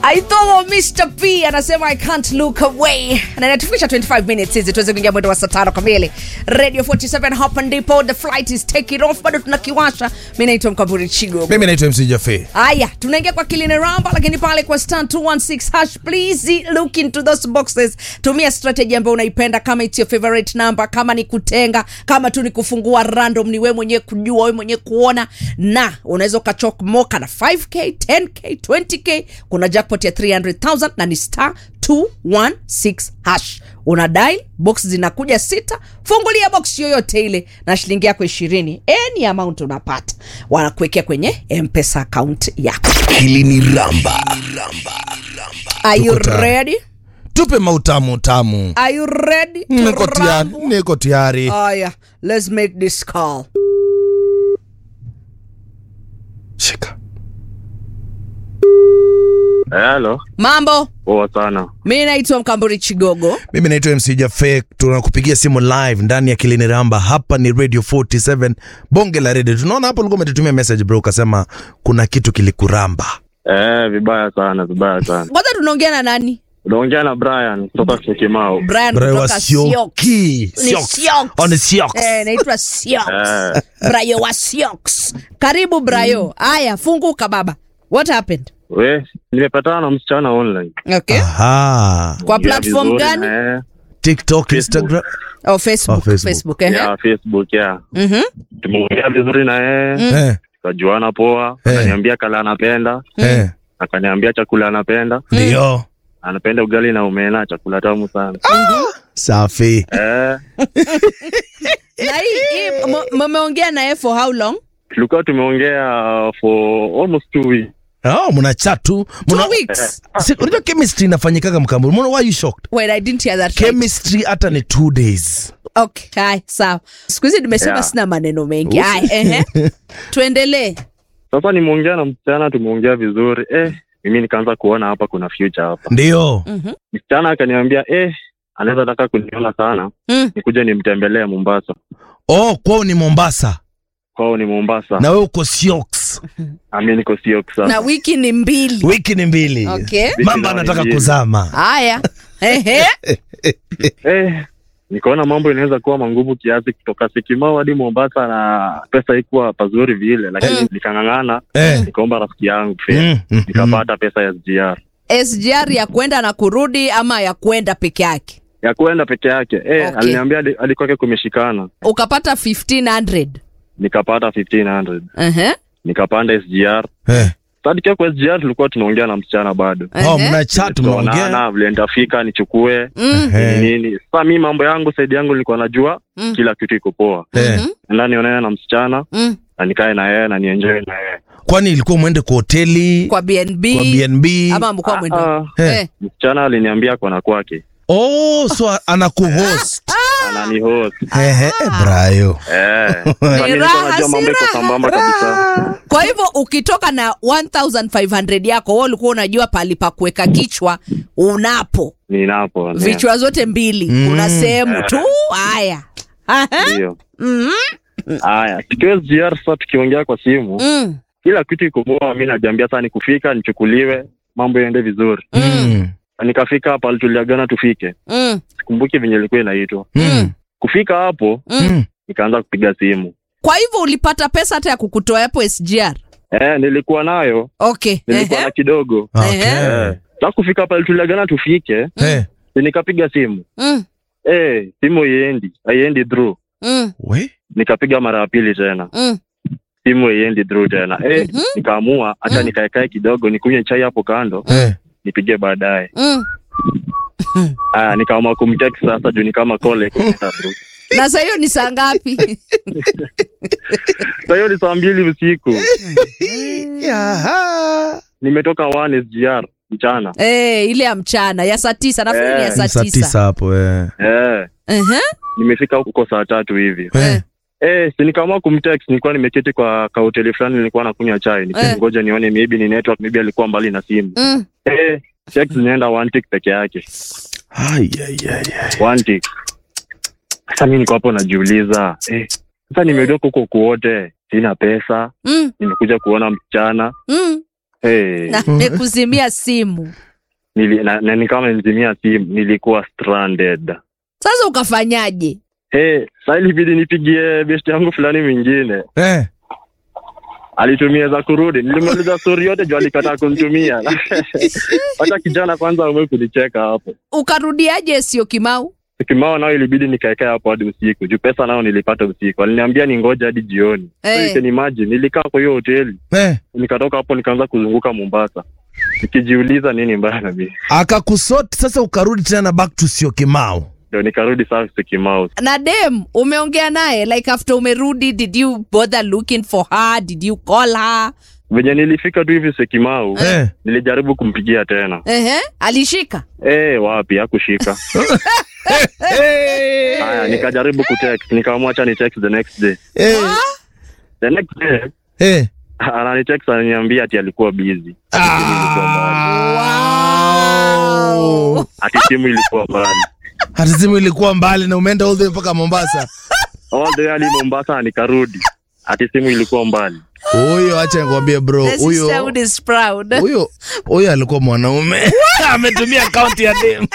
aithomo Mr. P anasema I can't look away, na inatufikisha 25 minutes hizi tuweze kuingia mwendo wa saa tano kamili. Radio 47 hapa ndipo, the flight is taking off, bado tunakiwasha. Mimi naitwa Mkaburi Chigo. mimi naitwa mc jafe Haya, tunaingia kwa Kiline Ramba, lakini pale kwa star 216 hash, please look into those boxes. Tumia strategy ambayo unaipenda, kama it's your favorite number, kama ni kutenga, kama tu ni kufungua random, ni wewe mwenyewe kujua, wewe mwenyewe kuona, na unaweza ukachomoka na 5k, 10k, 20k. Kuna jackpot ya 300,000 na ni star 216 hash. Una dial box zinakuja sita, fungulia box yoyote ile na shilingi yako ishirini, any amount unapata, wanakuwekea kwenye mpesa account yako. Hili ni Ramba. Are you Tuko tayari. ready? tupe mautamu tamu Are you ready to niko tayari rumble? niko tayari Aya, let's make this call. shika Halo, Mambo, poa sana. mi naitwa Mkamburi Chigogo. mimi naitwa mc jafe tunakupigia simu live ndani ya kilini ramba hapa ni radio 47 bonge la radio tunaona hapo ulikuwa umetutumia message bro ukasema kuna kitu kilikuramba Eh, vibaya sana, vibaya sana. Kwanza tunaongea na nani? Unaongea na Brian kutoka Syokimau. Brian Bro, wa kutoka Sioux. Sioki. Ni Sioks. Sioux. Oh, ni Sioks. Eh, naitwa Sioux. Eh, Brayo wa Sioux. Karibu Brayo. Aya, funguka baba. What happened? we, nimepatana na msichana online. Okay. Aha. Kwa Ya platform vizuri gani? na yeye. tiktok instagram Oh, Facebook. Oh, Facebook. Facebook, eh. Ya Facebook ya. Mhm. Tumeongea vizuri na yeye, eh, tukajuana poa. Eh. Akaniambia kala anapenda, eh, akaniambia chakula anapenda. ndio Anapenda ugali na omena, chakula tamu sana. safi Eh, Na hii hii m- mmeongea naye for how long? tulikuwa tumeongea for almost two weeks. oh, mna chatu Two weeks. unajua chemistry inafanyikaga mkamburi mbona why you shocked Wait, I didn't hear that. right. chemistry hata ni two days Okay, hai, sawa. Siku hizi nimesema Yeah. sina maneno mengi. Hai, ehe. Tuendelee. Sasa nimeongea na msichana, tumeongea vizuri. Eh, mimi nikaanza kuona hapa kuna future hapa. ndio Mhm. msichana akaniambia eh, anaweza taka kuniona sana Mm. nikuje nimtembelee Mombasa. oh kwao ni mombasa Kwao ni Mombasa, na we uko siox ami niko Siok Na sasa. wiki ni mbili. wiki ni mbili Okay. mamba anataka mbili. kuzama Haya. Ehe. Eh, nikaona mambo inaweza kuwa mangumu kiasi kutoka Syokimau hadi Mombasa, na pesa ikuwa pazuri vile, lakini Mm. nikang'ang'ana, eh. nikaomba rafiki yangu fare. mm, mm, mm. nikapata pesa ya SGR SGR ya kwenda na kurudi ama ya kwenda peke yake? ya kuenda peke yake. Eh, Okay. aliniambia hadi- hadi kwake kumeshikana, Ukapata 1500. nikapata 1500 Ehe. nikapanda SGR. Eh. Sasa nikiwa kwa SGR tulikuwa tunaongea na msichana bado oh, Ehe. mna chat mnaongea tunaonana vile nitafika nichukue Mm. Eh. nini nini. Sasa mi mambo yangu saidi yangu nilikuwa najua Mm. kila kitu iko poa, Eh. Mhm. enda nionane na msichana Mm. na nikae na yeye na nienjoy na yeye. kwani ilikuwa mwende kwa hoteli Kwa BNB. kwa bnb Ama mkoa mwendo. Ah, Eh. Eh. msichana aliniambia kona kwake oh so anakuhost anani host Ehe, eh, brayo eh. Sasa Ni nilikuwa raha, najua si mambo iko raha. sambamba kabisa. Kwa hivyo ukitoka na 1500 yako wewe ulikuwa unajua pali pa kuweka kichwa unapo Ninapo ndio. vichwa zote mbili Mm. kuna sehemu tu haya Aha. ndio. Mhm. Haya, tukiwa SGR sasa tukiongea kwa simu, Mm. kila kitu iko poa. Mimi najiambia sasa nikufika nichukuliwe, mambo yaende vizuri. Mm, Nikafika hapa tuliagana tufike, Mm. sikumbuki venye ilikuwa inaitwa. mm, Kufika hapo mm. nikaanza kupiga simu Kwa hivyo ulipata pesa hata ya kukutoa hapo SGR. eh, nilikuwa nayo Okay. nilikuwa Ehe. na kidogo Okay. eh. Sasa kufika pale tuliagana tufike, Eh, si nikapiga simu Mm. eh, simu iendi haiendi through. Mm. we Nikapiga mara ya pili tena, Mm. simu haiendi through tena eh, Mhm. nikaamua hata Mm. nikaekae kidogo nikunywe chai hapo kando eh. nipige baadaye. Mm. Aya, nikaamua kumtext sasa juu ni kama call iko kwenda through. Na sasa hiyo ni saa ngapi? Sasa hiyo ni saa mbili usiku, Yaha. nimetoka one SGR mchana Eh, ile ya mchana ya saa tisa nafikiri ni ya Eh, saa saa tisa. tisa hapo eh. eh, Ehe. nimefika huko saa tatu hivi Eh. Eh, si nikaamua kumtext, nilikuwa nimeketi kwa kahoteli fulani, nilikuwa nakunywa chai, nikingoja nione maybe ni network, maybe alikuwa mbali na simu. Mm. Eh, text zinaenda one tick peke yake, Ai, ai, ai, ai. one tick. Sasa mimi niko hapo najiuliza, eh, sasa nimeondoka huko kuote, sina pesa, Mm. nimekuja kuona msichana, Mm. hey, na nimekuzimia simu nili, na, na ni kama nizimia simu nilikuwa stranded sasa ukafanyaje hey, sa ilibidi nipigie best yangu fulani mwingine Eh. alitumia za kurudi nilimaliza stori yote juu alikataa kunitumia hata kijana kwanza amwe kunicheka hapo ukarudiaje sio kimau kimao nao ilibidi nikaekea hapo hadi usiku juu pesa nao nilipata usiku aliniambia ningoja hadi jioni Eh. so you can imagine nilikaa kwa hiyo hoteli Eh. nikatoka hapo nikaanza kuzunguka mombasa nikijiuliza nini mbaya na mimi akakusot sasa ukarudi tena back to sio kimao ndio nikarudi sasa kimao na dem umeongea naye like after umerudi did you bother looking for her did you call her venye nilifika tu hivi sekimau eh. nilijaribu kumpigia tena Ehe, alishika eh wapi hakushika haya nikajaribu kutext nikaamua acha ni text the next day eh. the next day Eh. ananitext ananiambia ati alikuwa busy wow. ati simu ilikuwa mbali hata simu ilikuwa mbali na umeenda all the way mpaka mombasa all the way hadi mombasa na nikarudi ati simu ilikuwa mbali huyo acha nikwambie bro The huyo sisterhood is proud. huyo huyo alikuwa mwanaume ametumia akaunti ya dem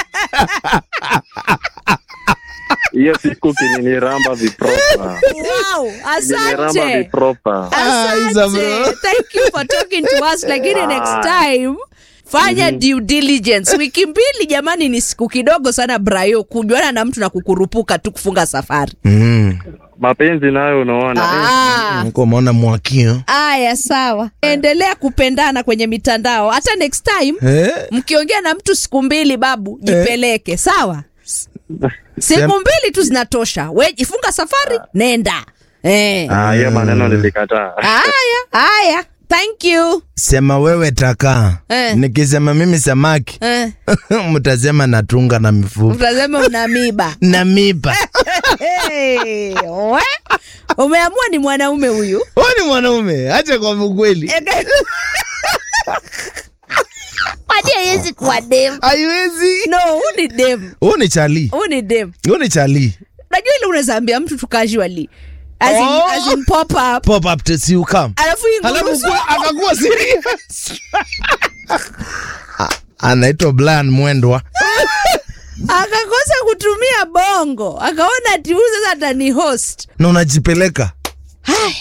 hiyo siku kininiramba vipropa Wow, kininiramba asante. vipropa Ah, Isa bro. Asante. Thank you for talking to us. Lakini next time fanya due diligence. Wiki mbili jamani, ni siku kidogo sana Brayo kujuana na mtu na kukurupuka tu kufunga safari. mm. mapenzi nayo unaona eh. Ah. Niko umeona mwakio Aya, sawa. Endelea kupendana kwenye mitandao. Hata next time eh? mkiongea na mtu siku mbili, babu jipeleke, sawa? Siku Sem- mbili tu zinatosha. We ifunga safari, nenda. Eh. Ah, hiyo maneno nilikataa Haya, haya. Thank you. sema wewe taka Eh. nikisema mimi samaki Eh. mtasema natunga na mifupa Utasema una miba. na mipa Hey, we? Umeamua ni mwanaume huyu. huyu ni mwanaume acha kwa ukweli Kwani haiwezi kuwa dem? haiwezi No, huu ni dem. huyu ni chali Huu ni dem. huyu ni chali Unajua ile unaweza ambia mtu tu casually. As in, Oh. as in pop up. pop up to see you come Alafu hii Alafu ngurusu- kwa- akakuwa serious A- anaitwa Brian Mwendwa akakosa kutumia bongo akaona ati huyu sasa atani host na unajipeleka haya